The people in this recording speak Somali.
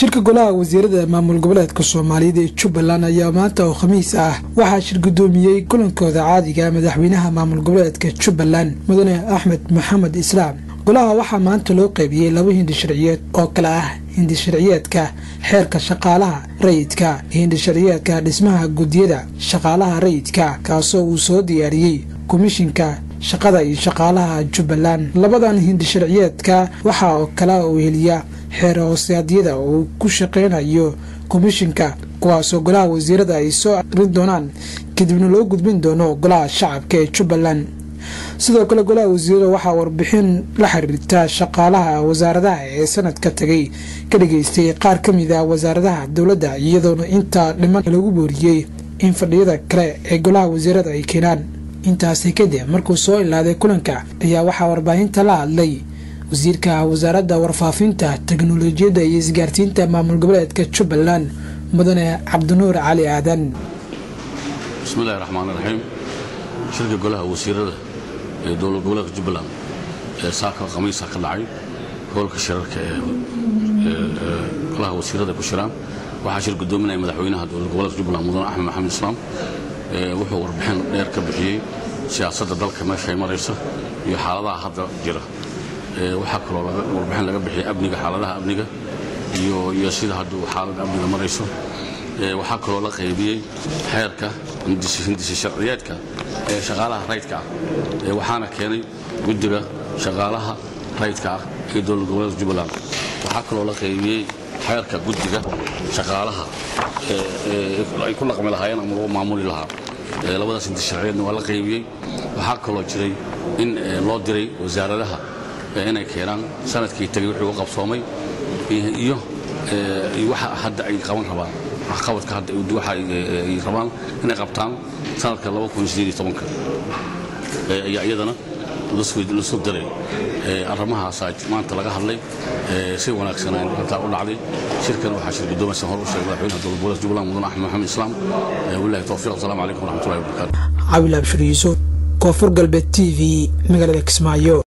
shirka golaha wasiirada maamul goboleedka soomaaliyeed ee jubbaland ayaa maanta oo khamiis ah waxaa shir guddoomiyey kulankooda caadiga madaxweynaha maamul goboleedka jubbaland mudane axmed maxamed islaam golaha waxaa maanta loo qaybiyey laba hindi sharciyeed oo kale ah hindi sharciyeedka xeerka shaqaalaha rayidka iyo hindi sharciyeedka dhismaha guddiyada shaqaalaha rayidka kaasoo uu soo diyaariyey komishinka shaqada iyo shaqaalaha jubbaland labadan hindi sharciyeedka waxaa oo kale uu heliya xeer hoosaadyada uu ku shaqeynayo komishinka kuwaasoo golaha wasiirada ay soo aqrin doonaan kadibna loo gudbin doono golaha shacabka ee jubbaland sidoo kale golaha wasiirada waxaa warbixin la xiriirta shaqaalaha wasaaradaha ee sanadka tagay ka dhageystay qaar ka mid ah wasaaradaha dowladda iyadoona intaa dhiman lagu booriyey in fadhiyada kale ee golaha wasiirada ay keenaan intaasi kadib markuu soo ilaaday kulanka ayaa waxaa warbaahinta la hadlay wasiirka wasaaradda warfaafinta teknolojiyadda iyo isgaarsiinta maamul goboleedka jubbaland mudane cabdinuur cali aadan bismillahi raxmaan raxiim shirka golaha wasiirada ee dowlad goboleedka jubbaland ee saaka khamiisa ka dhacay hoolka shirarka ee golaha wasiirada ku shiraan waxaa shir gudoominaya madaxweynaha dowlad goboleedka jubbaland mudane axmed maxamed islaam wuxuu warbixin dheer ka bixiyey siyaasadda dalka meeshay maraysa iyo xaaladaha hadda jira waxaa kaloo warbixin laga bixiyay amniga xaaladaha amniga iyo sida hadduu xaaladda amniga marayso waxaa kaloo la qaybiyey xeerka hindisi sharciyeedka ee shaqaalaha raydka ah waxaana keenay guddiga shaqaalaha raydka ah ee dowlad goboleedka jubbaland waxaa kaloo la qaybiyey xeerka guddiga shaqaalaha ay ku dhaqmi lahaayeen ama lagu maamuli lahaa labadaas hindisi sharciyeedna waa la qaybiyey waxaa kaloo jiray in loo diray wasaaradaha inay keenaan sanadkii tagay wixii u qabsoomay iyo waxa hadda ay qaban rabaan waxqabadka hadda waxa ay rabaan inay qabtaan sanadka ayaa iyadana lasoo diray arrimahaasaa maanta laga hadlay si wanaagsan intaa u dhacday shirkan waxaa shir gudoomaysa hor u sheegay madaxweynaha dowlad goboleedka jubbaland mudane axmed maxamed islaam wabillahi towfiiq asalaamu calaykum waraxmatullahi wabarakaatu cabil abshir yuusuf koonfur galbeed t v magaalada kismaayo